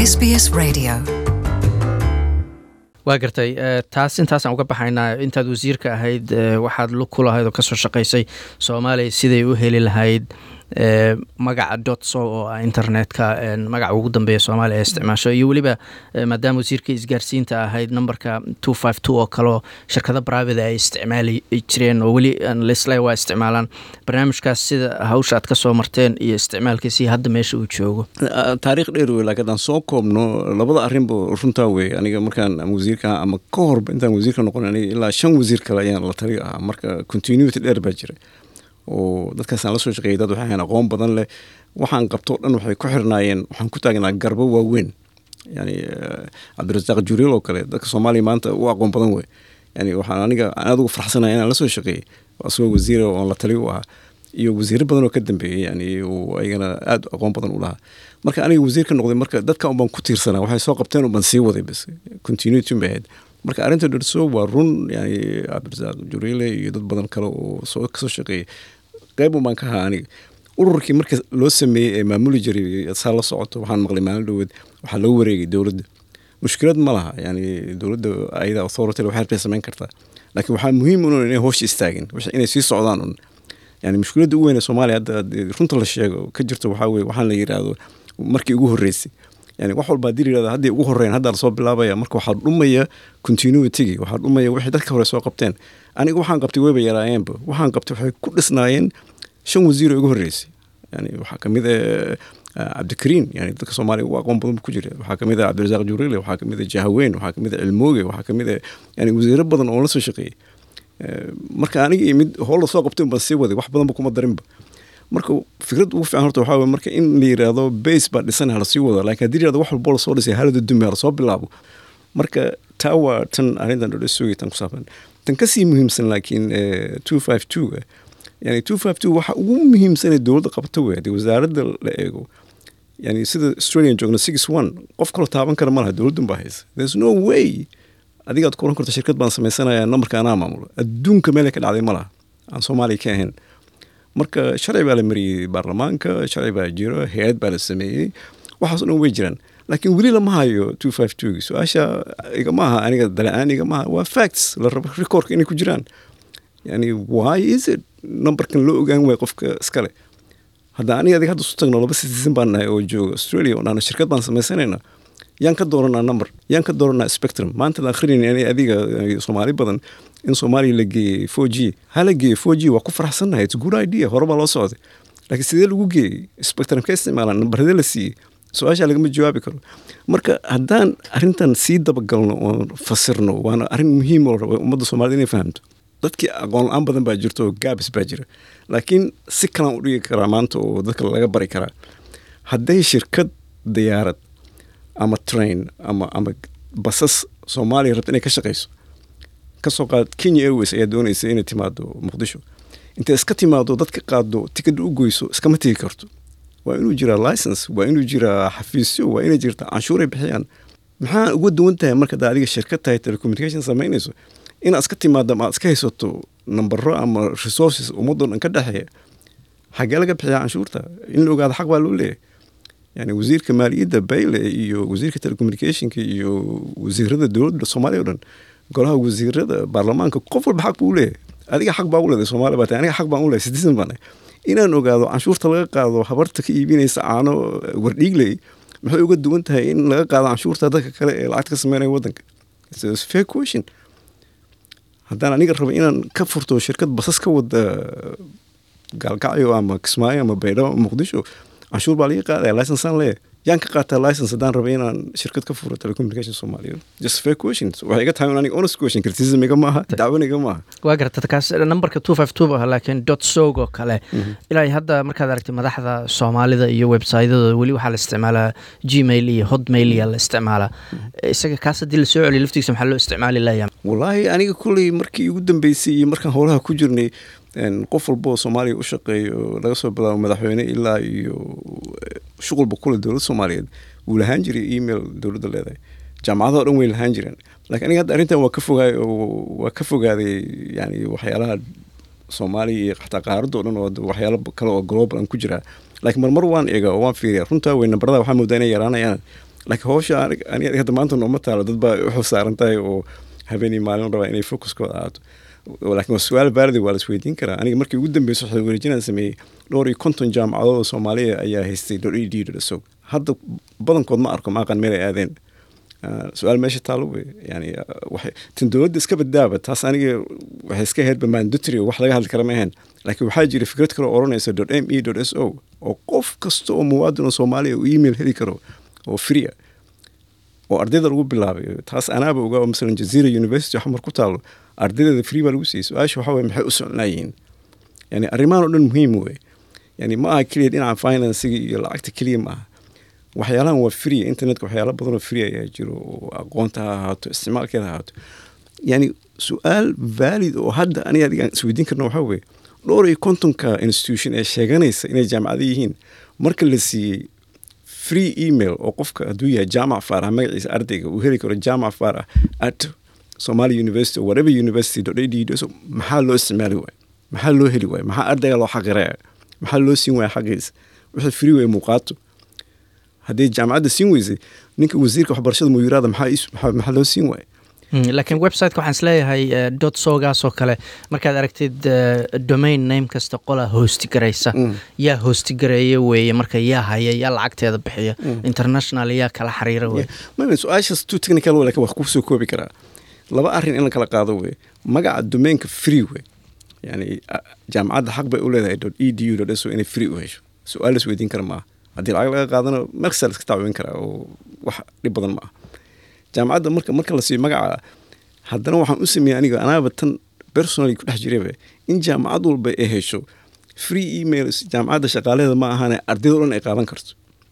SBS Radio. waa gartay taas intaasaan uga baxaynaa intaad wasiirka ahayd waxaad lug ku lahayd oo kasoo shaqaysay soomaaliya siday u heli lahayd magaca dotso oo ah internetka magaca ugu dambeeya soomaaliya ee isticmaasho iyo weliba maadaama wasiirka isgaarsiinta ahayd numberka two five two oo kaleo shirkado private ay isticmaali jireen oo weli lisle waa isticmaalaan barnaamijkaas sida hawsha aad kasoo marteen iyo isticmaalkiisii hadda meesha uu joogo taariikh dheer wey laakiin haddaan soo koobno labada arrinba runtaa wey aniga markaan ama wasiirka ama ka horba intaan wasiirka noqon aniga ilaa shan wasiir kale ayaan la tali ahaa marka continuity dheer baa jira oo dadkaasaan la soo shaqeeyay dad waxay ahayn aqoon badan leh waxaan qabto dhan waxay ku xirnaayeen waxaan ku taagnaa garbo waaweyn yani cabdirasaaq juriil oo kale dadka soomaaliya maanta u aqoon badan wey yani waxaan aniga aad ugu farxsanaya inaan la soo shaqeeyey asagoo wasiira oon la tali u ahaa iyo wasiiro badan oo ka dambeeyey yani uu ayagana aad aqoon badan u lahaa marka aniga wasiir ka noqday marka dadka unbaan ku tiirsanaa waxay soo qabteen unbaan sii waday bas continuity bay ahayd marka arrinta dherso waa run yani cabdirasaaq juriile iyo dad badan kale oo soo kasoo shaqeeyey qayb un baan ka ahaa aniga ururkii marka loo sameeyey ee maamuli jiray saa la socoto waxaan maqlay maalin dhoweed waxaa loo wareegay dowladda mushkilad ma laha yani dowladda ayada authority waxay rabtay samayn kartaa laakiin waxaa muhiim un inay hoosha istaagin inay sii socdaan un yani mushkiladda u weyn ee soomaaliya hadda runta la sheego ka jirto waxaa weye waxaan la yidhaahdo markii ugu horreysay yani wax walba haddii la yirahdo hadday ugu horreyn haddaa lasoo bilaabaya marka waxaa dhumaya continuity waxaa dhumaya wixii dadka hore soo qabteen aniga waxaan qabtay weyba yaraayeenba waxaan qabtay waxay ku dhisnaayeen shan wasiir oo igu horreysay yani waxaa kamid ah cabdikariin yani dadka soomaaliya ugu aqoon badan ku jira waxaa kamid ah cabdirasaaq juriile waxaa kamid ah jahaweyn waxaa kamid ah cilmooge waxaa kamid ah yani wasiiro badan oo la soo shaqeeyey marka aniga iyo mid hool lasoo qabtay baan sii waday wax badanba kuma darinba marka fikrad ugu fiican horta waxaa weye marka in la yiraahdo base baa dhisan halasii wado laakiin haddii yirahdo wax walbo lasoo dhisay halada dumi halasoo bilaabo marka taa waa tan arrintan dhodho sugay tan ku saabsan tan kasii muhiimsan laakiin two five two yani two five two waxa ugu muhiimsanee dowladda qabta wey haddii wasaaradda la eego yani sida australian joogno six one qof kaloo taaban kara ma laha dowladdan baa haysa there's no way adigaad ku oran karto shirkad baan samaysanayaa nambarka anaa maamulo adduunka meelay ka dhacday ma laha aan soomaaliya ka ahayn marka sharci baa la mariyey baarlamaanka sharci baa jiro hay-ad baa la sameeyey waxaas o dhan way jiraan laakiin weli lama hayo two five two su-aasha igama aha aniga dala-aan igama aha waa facts la rabo recordka inay ku jiraan yani why is it numberkan loo ogaan waaya qofka iskale hadda aniga adiga hadda isu tagno laba citizen baan nahay oo jooga australia oo dhahna shirkad baan samaysanayna yaan ka dooranaa number yaan ka dooranaa spectrum maanta la akhrinayna adiga soomaali badan in soomaaliya la geeyey four g ha la geeyey four g waa ku faraxsannahay it's good idea hore baa loo socday laakiin sidee lagu geeyey spectrum ka isticmaalaan nambarade la siiyey su-aasha lagama jawaabi karo marka haddaan arrintan sii dabagalno oon fasirno waana arrin muhiim oo raba ummadda soomaalida inay fahamto dadkii aqoon la-aan badan baa jirta oo gaabis baa jira laakiin si kalaan u dhigi karaa maanta oo dadka laga bari karaa hadday shirkad diyaarad ama train ama ama basas soomaaliya rabta inay ka shaqayso kasoo qaad kenya airways ayaa doonaysa inay timaado muqdisho intay iska timaado dadka qaado tikada u goyso iskama tegi karto waa inuu jiraa license waa inuu jiraa xafiisyo waa inay jirta canshuuray bixiyaan maxaa uga duwan tahay marka daa adiga shirkad tahay telecommunication samaynayso inaad iska timaado ama aad iska haysato nambaro ama resources ummadoo dhan ka dhexeeya xagee laga bixiyaa canshuurta in la ogaado xaq baa loo leeyahay yani wasiirka maaliyadda bayle iyo wasiirka telecommunicationka iyo wasiirada dowladda soomaaliya o dhan golaha wasiirada baarlamaanka qof walba xaq buu leeyahay adiga xaq baa u leedahay soomaaliya baa tahay aniga xaq baan u leeyahay citizen baan inaan ogaado canshuurta laga qaado habarta ka iibinaysa caano wardhiigley maxay uga duwan tahay in laga qaado canshuurta dadka kale ee lacagta ka sameynaya waddanka fair question haddaan aniga rabo inaan ka furto shirkad basas ka wada gaalkacyo ama kismaayo ama baydhabo ama muqdisho canshuur baa laga qaadaya licensaan leeyahay yaan ka qaataa license haddaan raba inaan shirkad ka furo telecommunication soomaaliya just fair questions waxay iga tahay aniga honest question criticism iga maaha dacwan iga maaha waa garata kaas numberka two five two ah laakiin dot sog oo kale ilaa hadda markaad aragtay madaxda soomaalida iyo websitedooda weli waxaa la isticmaalaa gmail iyo hotmail yaa la isticmaalaa isaga kaas haddii lasoo celiyo laftigiisa maxaa loo isticmaali layaa wallaahi aniga kulley markii ugu dambeysay iyo markaan howlaha ku jirnay qof walba oo soomaaliya u shaqeeyo laga soo bilaabo madaxweyne ilaa iyo shuqulba kule dowladda soomaaliyeed wuu lahaan jiray email dowladda leedahay jaamacadaha o dhan way lahaan jireen lakiin aniga hadda arrintan waa ka fogaay waa ka fogaaday yani waxyaalaha soomaaliya iyo xataa qaaradda o dhan oo waxyaalo kale oo global aan ku jiraa laakiin marmar waan eega oo waan fiiriya runtaa wey nambarada waxaa moodaa inay yaraanayaan laakiin howsha aniga hadda maanta nooma taalo dad baa u xilsaaran tahay oo habeenii maalin rabaa inay focuskooda ahaato laakiin waa su-aal baardi waa la isweydiin karaa aniga markii ugu dambeysa waxaa wareejinaan sameeyey dhowr iyo konton jaamacadood oo soomaaliya ayaa haystay dot e d dot so hadda badankood ma arko maaqan meel ay aadeen su-aal meesha taalo wey yani tin dowladda iska baddaaba taas aniga waxay iska ahaydba mandatory wax laga hadli kara ma ahayn laakiin waxaa jira fikrad kale oo odhanaysa dot m e dot s o oo qof kasta oo muwaadin oo soomaaliya uu email heli karo oo free ah oo ardayda lagu bilaabay taas anaaba ogaa oo masalan jazeera university xamar ku taalo ardaydeeda free baa lagu siiyey su-aasha waxaa weye maxay u socnaayihiin yani arrimahan oo dhan muhiim wey yani ma aha keliya dhinaca financiga iyo lacagta keliya ma aha waxyaalahan waa free internetka waxyaala badan oo free ayaa jiro oo aqoonta ha ahaato isticmaalkeeda ha ahaato yani su-aal valid oo hadda aniga adigaan isweydiin karna waxaa weye dhowr iyo kontonka institution ee sheeganaysa inay jaamacado yihiin marka la siiyey free email oo qofka hadduu yahay jaamac faarah magaciisa ardayga uu heli karo jaamac faarah at somali university or whatever university dot ad maxaa loo isticmaali waay maxaa loo heli waay maxaa ardayga loo xaqiraya maxaa loo siin waaya xaqiisa wixii free way muuqaato haddii jaamacadda siin weysay ninka wasiirka waxbarashada muyiraada maxaa loo siin waaya laakiin websiteka waxaan isleeyahay dot sogaasoo kale markaad aragtid domain name kasta qolaa hoosti garaysa yaa hoosti gareeya weeye marka yaa haya yaa lacagteeda bixiya international yaa kala xiriira wey su-aashaas too technical wey lakin wax kusoo koobi karaa laba arrin in la kala qaado wey magaca domainka free wey yani jaamacadda xaq bay u leedahay dot e d u dot so inay free u hesho su-aal la isweydiin kara maaha haddii lacag laga qaadana markasta la iska tacwin karaa oo wax dhib badan ma ah jaamacadda marka marka la siiyo magaca haddana waxaan u sameeyey aniga anaaba tan personally ku dhex jiraba in jaamacad walba ay hesho free emails jaamacadda shaqaalaheeda ma ahane ardayda o dhan ay qaadan karto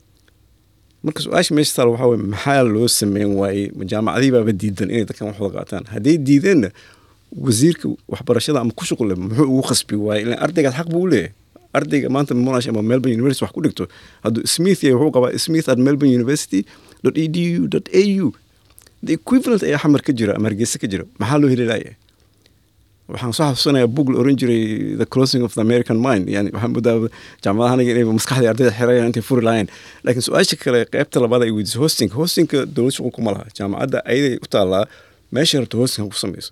marka su-aasha meesha taal waxaa weye maxaa loo sameyn waayey jaamacadihii baaba diidan inay dadkan wax wada qaataan hadday diideenna wasiirka waxbarashada ama ku shuqule muxuu ugu khasbi waayey ilan ardaygaas xaq buu u leeyahay ardayga maanta monash ama melbourne university wax ku dhigto hadduu smith yahay wuxuu qabaa smith at melbourne university dot e d u dot a u the equivalent ayaa xamar ka jira ama hargeysa ka jira maxaa loo heli laaya waxaan soo xasuusanayaa bug la oran jiray the closing of the american mind yani waxaan moodaa jaamacadaha aniga inay maskaxdii ardayda xirayaan intay furi lahayn laakiin su-aasha kale qaybta labaad ay weydiisay hosting hostingka dowlad shuqul kuma laha jaamacadda ayaday u taallaa meesha rabto hosting ku samayso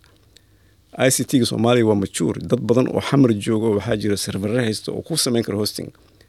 i c t-ga soomaaliya waa majuur dad badan oo xamar joogo waxaa jira servere haysta oo ku samayn kara hosting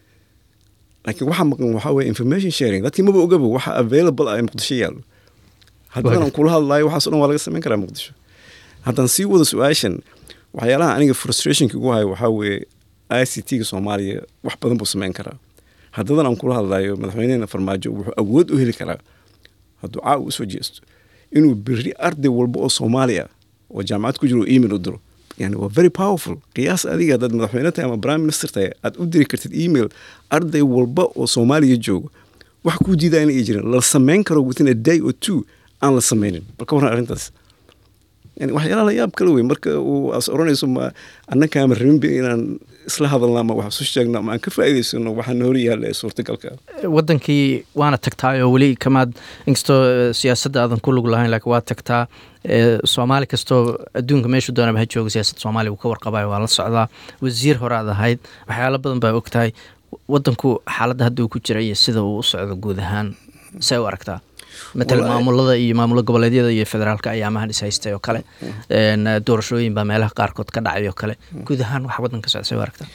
laakiin waxaa maqan waxaa weye information sharing dadkii maba ogaba waxa available ah ee muqdisho yaallo haddaan kula hadlaayo waxaas o dhan waa laga samayn karaa muqdisho haddaan sii wado su-aashan waxyaalaha aniga frustrationka igu hayo waxaa weeye i c t-ga soomaaliya wax badan buu samayn karaa haddadan aan kula hadlayo madaxweynehena farmaajo wuxuu awood u heli karaa hadduu caawa usoo jeesto inuu beri arday walba oo soomaali ah oo jaamacad ku jiro oo email u diro yani waa very powerful qiyaas adiga haddaad madaxweyne tahay ama prime minister tahay aad u diri kartid email arday walba oo soomaaliya joogo wax kuu diidaa inay jirin la samayn karo within a day or two aan la sameynin bal ka warran arrintaas yani waxyaalaha la yaab kale wey marka uu as oranayso ma annakaama rabinba inaan isla hadalna ama wax isu sheegno ama aan ka faa'iidaysano waxaana hor yaalla ee suurtagalka wadankii waana tagtaay oo weli kamaad inkastoo siyaasadda aadan ku lug lahayn laakiin waa tagtaa soomaali kastoo adduunka meeshu doonaba ha jooga siyaasadda soomaaliya uu ka warqabayo waa la socdaa wasiir hore aad ahayd waxyaalo badan baa og tahay wadanku xaaladda hadda uu ku jira iyo sida uu u socdo guud ahaan say u aragtaa matal maamulada iyo maamulo goboleedyada iyo federaalka ayaamahan is haystay oo kale doorashooyin baa meelaha qaarkood ka dhacay oo kale guud ahaan wax wadanka socda say u aragtaa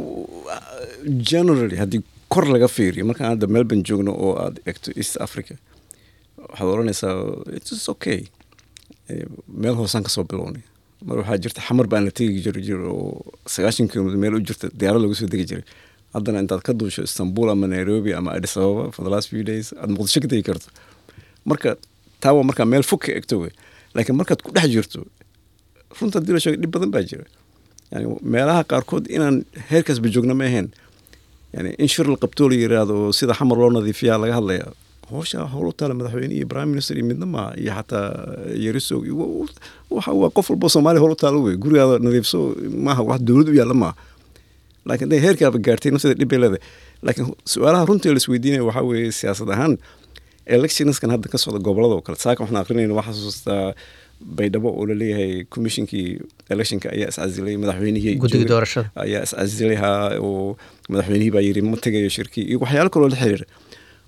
generally haddii kor laga fiiriyo markaan hadda melbourne joogno oo aad egto east africa waxaad odhanaysaa its okay meel hoosaan kasoo bilownay mar waxaa jirta xamar baan la tegi jir jir oo sagaashan kilomitr meel u jirta diyaarad lagu soo degi jiray haddana intaad ka duusho istanbul ama nairobi ama addis ababa for the last few days aad muqdisho ka tegi karto marka taa waa markaa meel fog ka egto wey laakiin markaad ku dhex jirto runta hadii la sheego dhib badan baa jira yani meelaha qaarkood inaan heerkaasba joogna ma ahayn yani in shir la qabtoo la yiraahdo sida xamar loo nadiifiyaa laga hadlaya howsha howl u taala madaxweyne iyo prime minister iyo midna maaha iyo xataa yariso waa qof walbo soomaaliya howl u taalo wey gurigaada nadiifso maaha wax dowlad u yaalla maaha laakiin haday heerkaaba gaartay nafteeda dhib bay leedahay laakiin su-aalaha runtii la isweydiinaya waxaa weeye siyaasad ahaan electionskan hadda ka socda gobolada oo kale saaka waxaan aqrinayna waxaa xasuustaa baydhabo oo laleeyahay commissionkii electionka ayaa iscasilay madaxweynihii guddiga doorashada ayaa iscasilay ha oo madaxweynihii baa yiri ma tegayo shirkii iyo waxyaalo kaloo la xiriira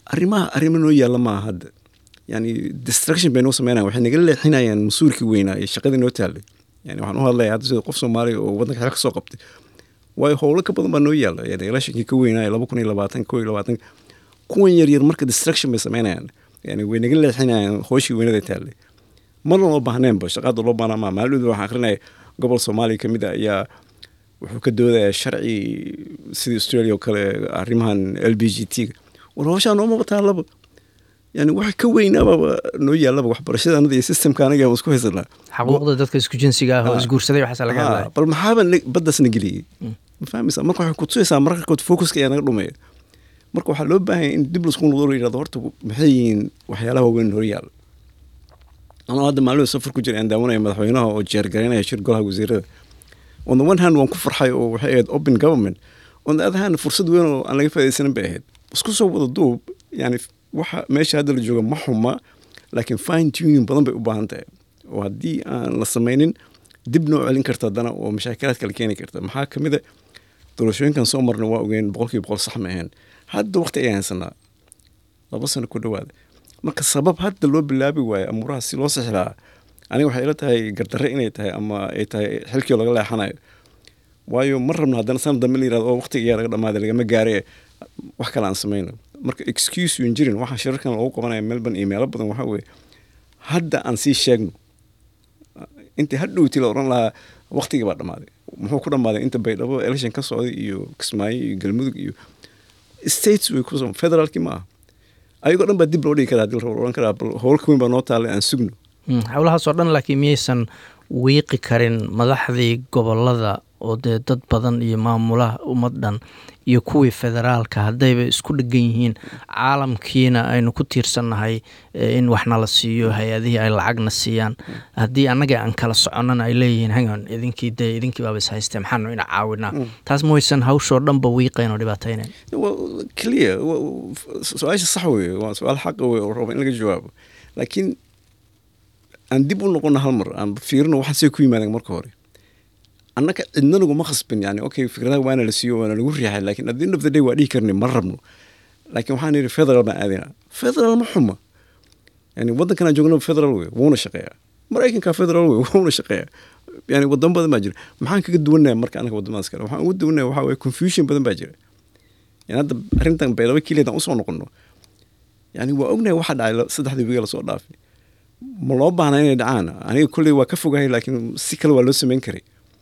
arrimaha arrimo noo yaalla maaha hadda yani distraction bay noo sameynayaan waxay naga leexinayaan mas-uulkii weynaa ee shaqadii noo taallay yani waxaan u hadlaya hadda sida qof soomaaliya oo waddanka xel ka soo qabtay waayo howlo ka badan baa noo yaalla yani electionkii ka weynaa laba kun iyo labaatan koo iyo labaatan kuwan yaryar marka distraction bay sameynayaan yani way naga leexinayaan hooshii weynada taallay marna loo baahneenba shaqaada loo baahnaa maa maalin waxaan akrinaya gobol soomaaliya ka mid a ayaa wuxuu ka doodayaa sharci sidii australia oo kale arrimahan l b g t ga war howshaa noomaba taallaba yani waxa ka weynaababa noo yaallaba waxbarashada anada iyo systemka anaga aan isku haysanaa xaquuqda dadka isku jinsiga ah oo Ah. isguursaday waxaasa laga Ah, hadlaya bal maxaaba na- baddaasna geliyey ma fahmaysaa marka waxay kutusaysaa mararka qaarkood focuska ayaa naga dhumaya marka waxaa loo baahan yahay in dib laisku noqdo la yidhahdo horta maxay yihiin waxyaalaha waaweyn hor yaalla anoo hadda maalin safar ku jira aan daawanaya madaxweynaha oo jeergaraynaya shir golaha wasiirada on the one hand waan ku farxay oo waxay ahayd open government on the other hand fursad weyn oo aan laga faaidaysanin bay ahayd isku soo wada duub yani waxa meesha hadda la jooga ma xuma laakiin fine tuning badan bay u baahan tahay oo haddii aan la samaynin dib noo celin karta haddana oo mashaakiraad kale keeni karta maxaa ka mid a doorashooyinkan soo marna waa ogeen boqolkiiba boqol sax ma ahayn hadda waqti ayaan haysanaa laba sano ku dhowaada marka sabab hadda loo bilaabi waayo amuuraha si loo sixi lahaa aniga waxay ila tahay gardarre inay tahay ama ay tahay xilkii laga leexanayo waayo ma rabno haddana sanad dambe la yirahdo oo waqtiga ayaa laga dhamaaday lagama gaare wax kale aan samayno marka excuse yun jirin waxaa shirarkan lagu qabanaya melbourne iyo meelo badan waxaa weeye hadda aan sii sheegno intii hadhowti la odhan lahaa waqtigii baa dhammaaday muxuu ku dhammaaday inta baydhabo election ka socday iyo kismaayo iyo galmudug iyo states way ku federaalkii ma aha ayagoo dhan baa dib loo dhigi karaa hadii la odhan karaa bal howlka weyn baa noo taallay aan sugno Mm, howlahaasoo dhan laakiin miyaysan wiiqi karin madaxdii gobolada oo dee dad badan iyo maamulaha ummad dhan iyo kuwii federaalka haddayba isku dhegan yihiin caalamkiina aynu ku tiirsannahay eh, in waxna la siiyo hay-adihii ay lacagna siiyaan haddii annaga aan kala soconnana ay leeyihiin hangan idinkii dee idinkii baaba is haystee maxaanu ina caawinaa taas ma waysan hawshoo dhanba wiiqayn oo dhibaataynayn Well, clear wa- wa- su-aasha sax weeye waa su-aal xaqa weye oo raba in laga jawaabo laakiin aan dib u noqono hal mar aan fiirino waxaan say ku yimaadeen marka hore annaka cidna naguma khasbin yani okay fikradaha waana la siiyo waana lagu riixay laakiin at the end of the day waa dhihi karni ma rabno laakiin waxaan yidhi federal baan aadina federal ma xuma yani waddankan aan joogno federal wey wuuna shaqeeyaa maraykanka federal wey wuuna shaqeeyaa yani wadamo badan baa jira maxaan kaga duwanaya marka anaga wadamadaas kale waxaan uga duwanaya waxaa weye confusion badan baa jira yani hadda arrintan baydhabo keliya usoo noqono yani waa ognahay waxa dhacay la- saddexdii wiiga lasoo dhaafay ma loo baahna inay dhacaan aniga kolley waa ka fogahay laakiin si kale waa loo sameyn karay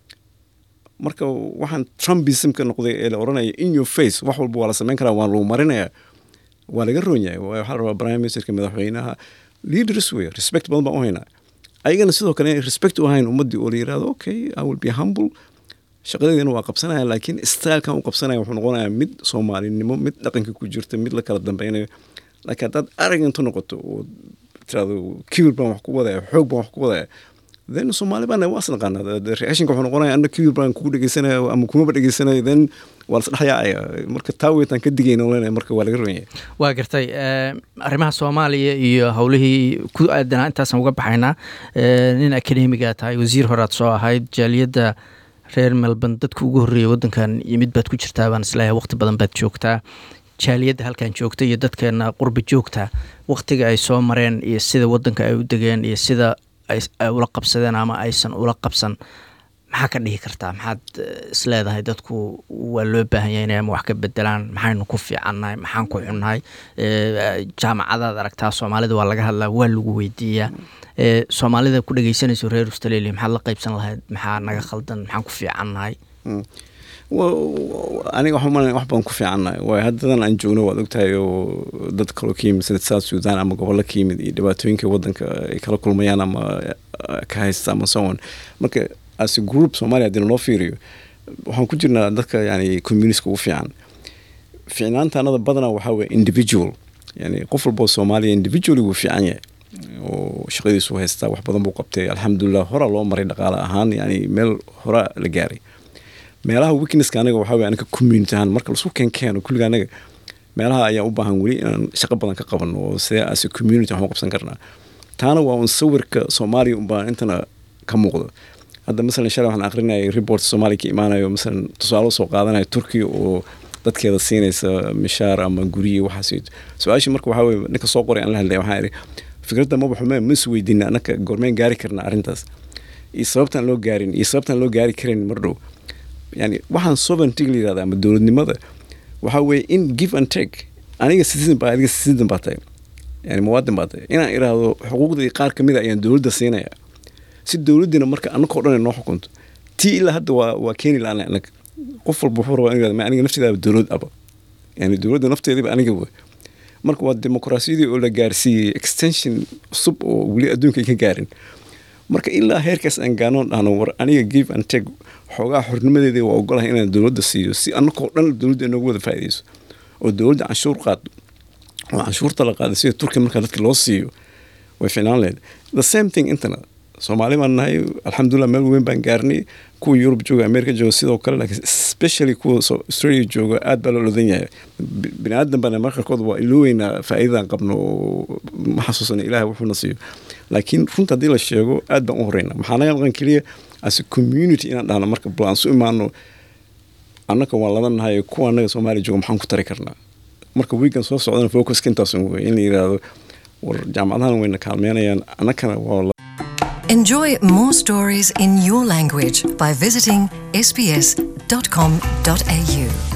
marka waxaan trumpismka noqday ee la oranaya in your face wax walba waa la sameyn karaa waa lagu marinaya waa laga roon yahay Waa- waxaa la rabaa prime ministerka madaxweynaha leaders wey respect badan baan u haynaa ayagana sidoo kale inay respect u hayn ummaddii oo la yirahdo okay i will be humble shaqadeedana waa qabsanaya laakiin stylekan u qabsanaya wuxuu noqonayaa mid soomaalinimo mid dhaqanka ku jirta mid la kala dambeynayo laakiin haddaad arrogant u noqoto oo tirahdo kibir baan wax ku wadaya xoog baan wax ku wadaya then soomaali baan waa isnaqaanaa reactionka wuxuu noqonaya anna kibir baan kugu dhegeysanaya ama kumaba dhegeysanayo then waa lasdhexyaacaya marka taa weytaan ka digayna olanaya marka waa laga roon yahay waa gartay eh, arrimaha soomaaliya iyo howlihii ku aadanaa intaasaan uga baxaynaa Eh, nin akademiga tahay wasiir horaad soo ahayd jaaliyadda reer melbourne dadka ugu horreeyay waddankan yimid baad ku jirtaa baan isleeyahay waqti badan baad joogtaa jaaliyadda halkan joogta iyo dadkeena qurbi joogta waqtiga ay soo mareen iyo sida waddanka ay u degeen iyo sida ay ay ula qabsadeen ama aysan ula qabsan maxaa ka dhihi kartaa maxaad eh, isleedahay dadku waa loo baahan yahay inay ama wax ka bedelaan maxaynu ku fiicannahay maxaan ku xunnahay Eh, jaamacadaad aragtaa soomaalida waa laga hadlaa waa lagu weydiiyaa Eh, soomaalida ku dhegeysanayso reer australia maxaad la qaybsan lahayd maxaa naga khaldan maxaan ku fiicannahay Wa- wa- aniga waxaan umalaya wax badan ku fiicannahay waayo haddadan aan joogno waad ogtahay oo dad kaloo ka yimid sida south sudan ama gobollo ka yimid iyo dhibaatooyinka waddanka ay kala kulmayaan ama eh, ka haysta ama so on marka as a group soomaaliya haddii naloo fiiriyo waxaan ku jirnaa dadka yani communityska ugu fiican fiicnaanta anada badanaa waxaa weye individual yani qof walboo soomaaliya individually wuu fiican yahay oo shaqadiisu haystaa wax badan buu qabtay alxamdulilah horaa loo maray dhaqaale ahaan yani meel horaa la gaaray meelaha weaknesska anaga waxaa weye anaga community ahaan marka laisku keenkeeno kulliga anaga meelaha ayaa u baahan weli inaan shaqo badan ka qabano oo sidee as a community waxaan u qabsan karnaa taana waa un sawirka soomaaliya unbaan intana ka muuqdo hadda masalan shalay waxaan akrinayay report soomaaliya ka imaanayo masalan tusaale soo qaadanayo turkiya oo dadkeeda siinaysa mishaar ama guryi waxaas su-aashii marka waxaa weye ninka soo qoray aan la hadlaya waxaa idhi fikradda maba xume ma is weydiina annaka gormeen gaari karna arrintaas iyo sababtaan loo gaarin iyo sababtaan loo gaari karin mar dhow yani waxaan sovereignty la yirahda ama dowladnimada waxaa weeye in give and take aniga citizen baa adiga citizen baa tahay yani muwaadin baa tahay inaan iraahdo xuquuqdii qaar ka mid a ayaan dowladda siinaya si dowladdina marka annakao dhan ay noo xukunto tii ilaa hadda waa waa keeni la-aan annaga qof walba wuxuu rabaa in aniga nafteedaaba dowlad aba yani dowladda nafteediba aniga wey marka waa dimuqraasiyadii oo la gaarsiiyey extension cusub oo weli adduunka ay ka gaarin marka ilaa heerkaas aan gaanoon dhahno war aniga give and take xoogaa xornimadeeda waa ogolahay inaan dowladda siiyo si annakoo dhan dowladda inoogu wada faa'iidayso oo dowladda canshuur qaado oo canshuurta la qaado sida turkiya markaa dadka loo siiyo way ficnaan lahayd the same thing intana soomaali baan nahay alxamdulilah meel weyn baan gaarnay kuwa yurub jooga america jooga sidoo kale laakiin especially kuwa australia jooga aad baa loo lodan yahay bini aadan bana markarkood waa ilooweynaa faa'iidadan qabno oo ma xasuusana ilaah wuxuuna siiyo laakiin runta haddii la sheego aad baan u horeyna maxaa naga maqan keliya as a community inaan dhahno marka bal aan su imaano annaka waan lada nahay kuwa annaga soomaaliya jooga maxaan ku tari karnaa marka weekan soo socdana focuska intaas wey in la yidhaahdo war jaamacadahan wayna kaalmeynayaan annakana waa Enjoy more stories in your language by visiting sbs.com.au.